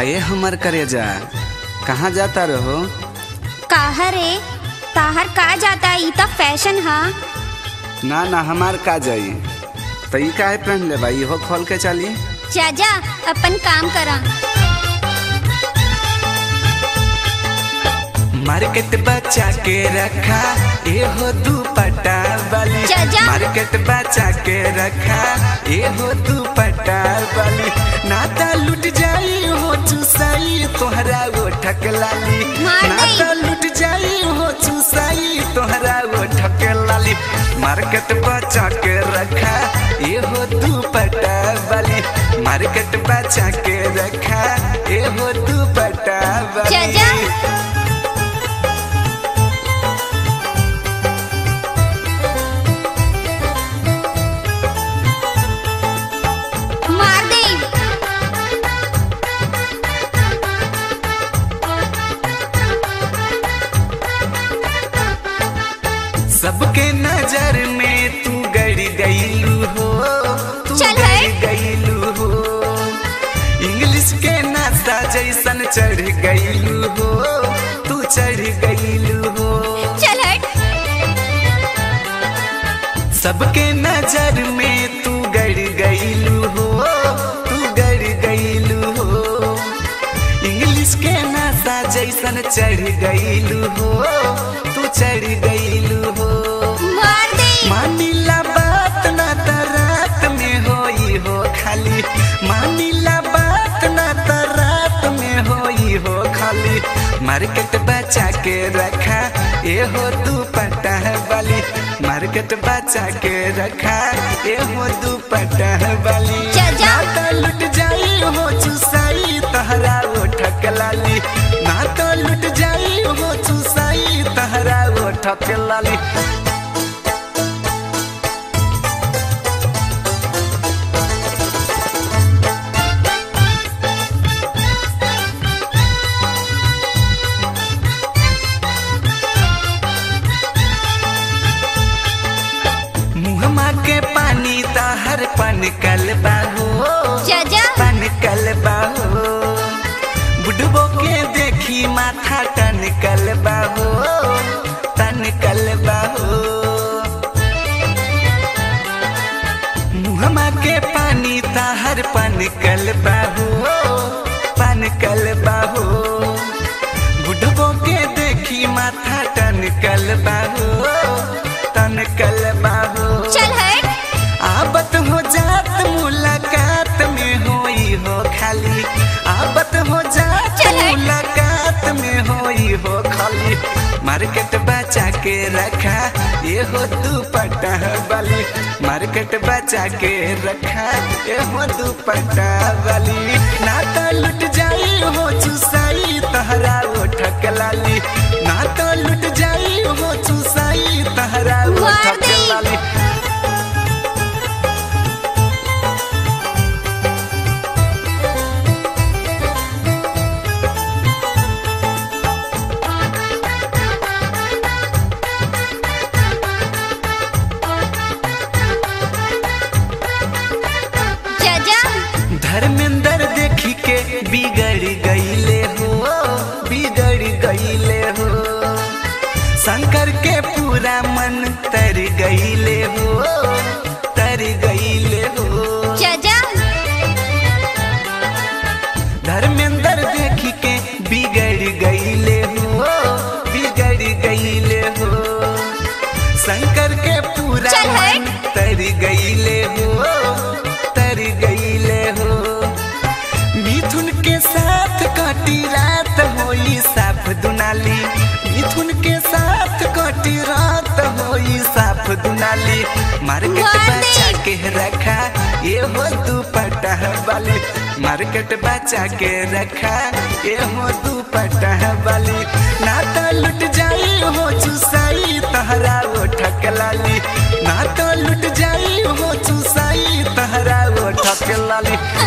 काहे हमर करेजा कहाँ जाता रहो काहा रे ताहर का जाता ई त फैशन हा ना ना हमार का जाई तो ई काहे पहन ले भाई हो खोल के चली जा जा अपन काम करा मार्केट बचा के रखा ए हो दुपट्टा वाली चाचा। मार्केट बचा के रखा ए हो दुपट्टा वाली नाता लुट जाई हो चुसाई तोहरा वो ठक लाली मार दई। नाता लुट जाई हो चुसाई तोहरा वो ठक लाली मार्केट बचा के रखा ए हो दुपट्टा वाली मार्केट बचा के रखा ए हो दुपट्टा वाली जा जा मार दे सबके नजर में तू गड़ गईलू हो तू चल गड़ हट। गईलू हो इंग्लिश के नाता जैसन चढ़ गईलू हो तू चढ़ गईलू हो चल हट सबके नजर में तू गड़ गईलू हो तू गड़ गईलू हो इंग्लिश के नाता जैसन चढ़ गईलू हो तू चढ़ गईलू हो मार दे मानिला बात ना त रात में होई हो खाली मानिला बात ना त रात में होई हो खाली मार्केट बचा के रखा ए हो दुपट्टा वाली मार्केट बचा के रखा ए हो दुपट्टा वाली जा, जा। ना तो लुट जाई हो चुसाई तहरा वो ठक लाली ना तो लुट जाई हो चुसाई तहरा वो ठक लाली मुहमा के पानी ताहर पन कल बाहो जा जा पन कल बाहो बुढ़बो के देखी माथा टन कल बाहो तन कल बाहो मुहमा के पानी ताहर पन कल बाहो पन कल बाहो बुढ़बो के देखी माथा टन कल बाहो तन कल बाहो चल हट आबत हो जात मुलाकात में होई हो खाली आबत हो जात चल हट। मुलाकात में होई हो खाली मार्केट बचा के रखा ये हो दुपट्टा वाली मार्केट बचा के रखा ये हो दुपट्टा वाली ना तो लुट जाई हो चुसाई तहरा वो ठक लाली ना तो लुट जाई हो चुसाई तहरा वो मार ठक दे। लाली जा जा धर्मेंद्र देखी के बिगड़ गईले हो बिगड़ गईले हो शंकर के पूरा मन तर गईले हो तर गईले हो जा जा धर्मेंद्र देखी के बिगड़ गईले हो बिगड़ गईले हो शंकर के पूरा चल हट। मन तर गईले हो तर गईले हो मिथुन के साथ कटी रात होई साफ दुनाली मिथुन के साथ कटी रात होई साफ दुनाली मार्केट मार दे। बचा के रखा ये हो दुपट्टा वाली मार्केट बचा के रखा ये हो दुपट्टा वाली ना तो लुट जाई हो चुसाई तहरा वो ठक लाली ना तो लुट जाई हो चुसाई तहरा वो ठक लाली